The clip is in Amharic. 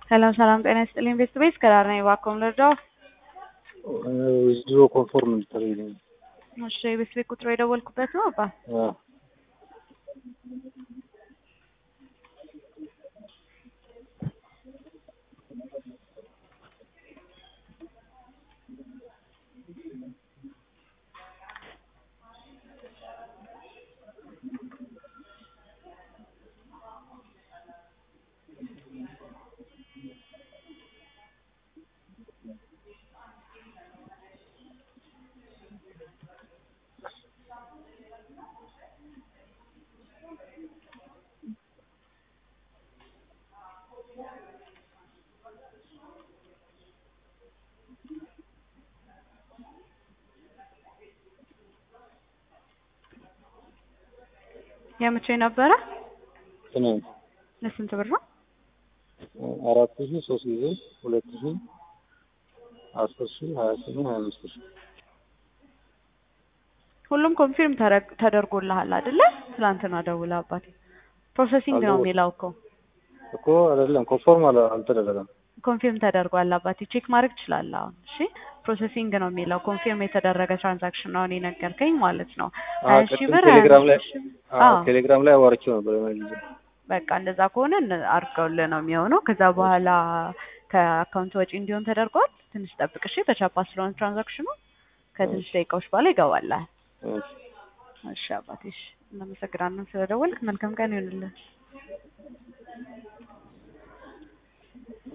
ሰላም ሰላም፣ ጤና ይስጥልኝ ቤስት ቤስ ከዳር ነኝ። እባክዎን ልርዳዎ? ድሮ ኮንፎርም እንድታደርግልኝ። እሺ የቤስት ቤት ቁጥሩ የደወልኩበት ነው አባ? አዎ። የመቼ ነበረ? ትናንት ለስንት ብር ነው? አራት ሺ ሶስት ጊዜ ሁለት ሺ አስር ሺ ሀያ ስምንት ሀያ አምስት ሺ ሁሉም ኮንፊርም ተረግ- ተደርጎልሃል አይደለ? ትላንትና ደውለህ አባቴ ፕሮሰሲንግ ነው አልደወል- የሚለው እኮ እኮ አይደለም ኮንፎርም አለ አልተደረገም። ኮንፊርም ተደርጓል አባቴ ቼክ ማድረግ ትችላለህ አሁን እሺ ፕሮሰሲንግ ነው የሚለው ኮንፊርም የተደረገ ትራንዛክሽን ነው እኔ ነገርከኝ ማለት ነው አዎ፣ ሀያ ሺህ ቅድም ብር ቴሌግራም ላይ ሀያ ሺህ ብር አዎ፣ አዎ ቴሌግራም ላይ አዋርቼው ነበር የሆነ ጊዜ። በቃ እንደዛ ከሆነ እነ- አድርገውልህ ነው የሚሆነው ከዛ በኋላ ከአካውንት ወጪ እንዲሆን ተደርጓል ትንሽ ጠብቅ እሺ በቻፓ ስለሆነ ትራንዛክሽኑ ከትንሽ ደቂቃዎች በኋላ ይገባልሃል እሺ። እሺ አባቴ እሺ እናመሰግናለን ስለደወልክ መልካም ቀን ይሁንልህ